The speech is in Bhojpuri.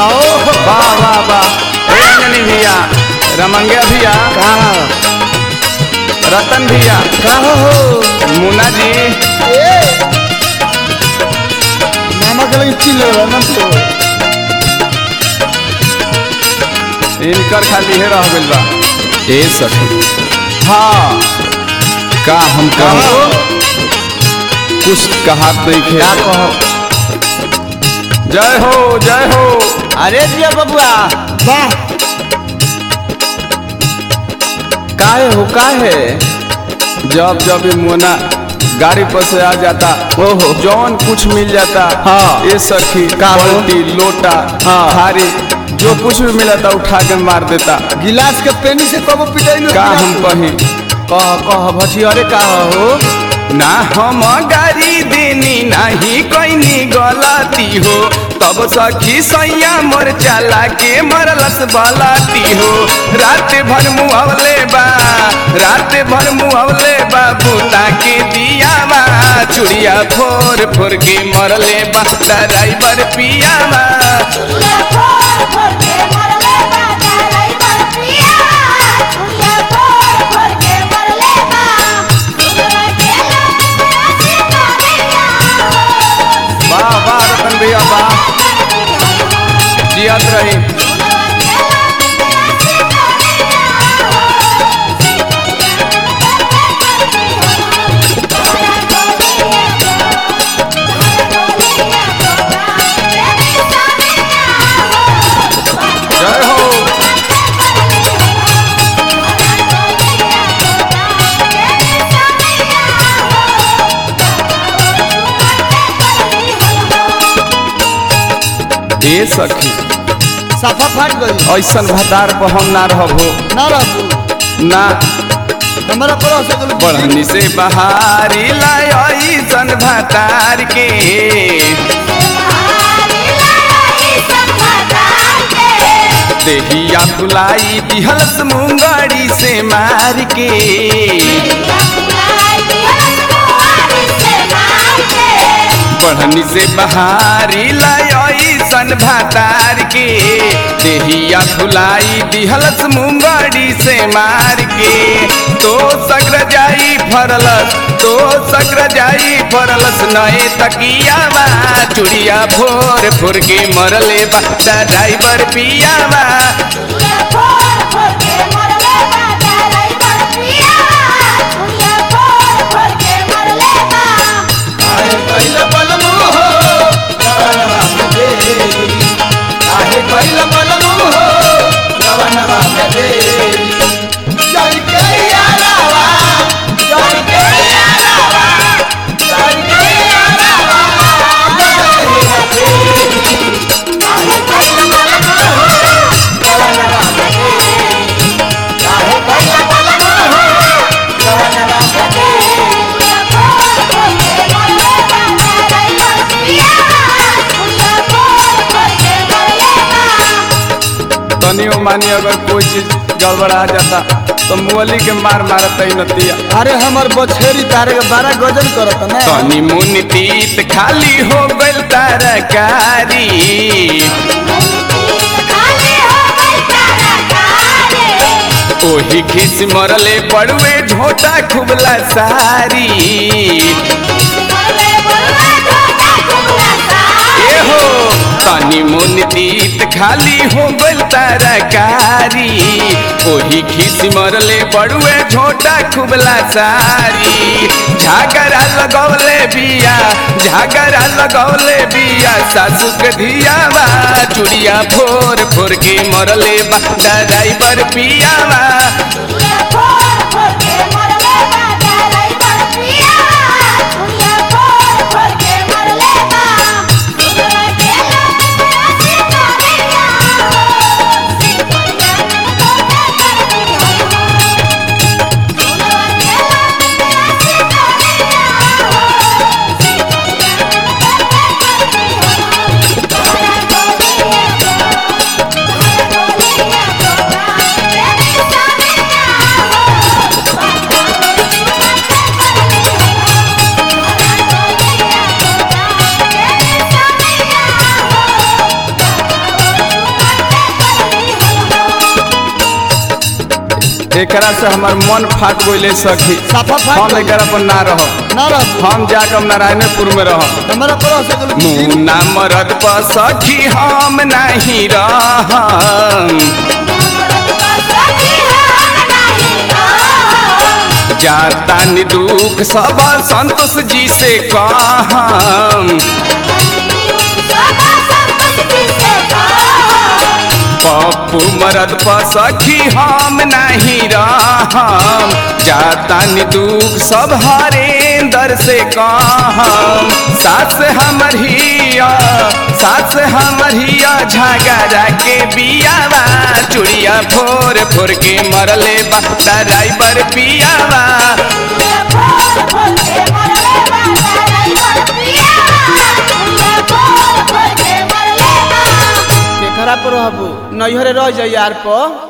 वाह वाह वाह ए अंजनी भैया रमंगिया भैया रतन भैया मुन्ना जी मामा के लगे चिल रहा ना तो इनकर खाली है रह गइल बा ए सखी हाँ का हम कहूँ कुछ कहा देखे क्या कहो जय हो जय हो अरे दिया बबुआ वाह काहे हो काहे जब जब ये मोना गाड़ी पर से आ जाता ओहो जौन कुछ मिल जाता हाँ। ये सखी का हो? बाल्टी लोटा हाँ। थारी जो कुछ भी मिला था उठा के मार देता गिलास के पेनी से कबो पिटाई का हम कहीं कह कह भठी अरे का हो ना हम गाड़ी देनी नहीं कोई गलती हो तब सखी सैया मोर चला के मरलस बलाती हो रात भर मुहवले बा रात भर मुहवले बा बूता के दिया बा चुड़िया फोर फोर के मरले बा ड्राइवर पिया बा वाह वाह रतन भैया वाह जियत रही जय हो ए सखी साफा फाट गई ऐसन भतार पर हम ना रहबो ना रहू ना हमारा पर से गलती बढ़नी से बहारी लाय ऐसन भतार के देहिया फुलाई दिहलस मुंगड़ी से मार के बढ़नी से बहारी लाय ऐसन भतार के देहिया फुलाई दिहलस मुंगड़ी से मार के तो सग्र जाई फरलस तो सग्र जाई फरलस नए तकिया बा चुड़िया फोर फोर के मरले बा ड्राइवर पिया बा तनियो मानी अगर कोई चीज गड़बड़ा जाता तो मुअली के मार मारता ही नतिया अरे हमर बछेरी तारे के बारह गजन करत ना तनी मुन तीत खाली हो गइल तरकारी ओही खिस मरले पड़ुए झोटा खुबला सारी ए हो तनी मुन तीत खाली हो गइल तरकारी ओही खिस मरले पड़ुए झोटा खुबला सारी झागरा लगौले बिया झागरा लगौले बिया सासु के धिया बा चुड़िया फोर फोर के मरले बा ड्राइवर पिया बा एकरा से हमार मन फाट गइले सखी साफा फाट हम गइल। एकरा पर ना रहब ना रहबू हम जाके हम नारायणपुर में रहब हमारा पर से कुल की मुन्ना मरद पर सखी हम नहीं रहम जाता नि दुख सब संतोष जी से कहम पप्पू मरद पर सखी हम नहीं रहम जाता नि दुख सब हरेंदर से कहम सास हमर हिया सास हमर हिया झगड़ा के बियावा चुड़िया फोर फोर के मरले बा ड्राइवर पियावा केकरा पर रहबू नैहरे रह जाई यार पर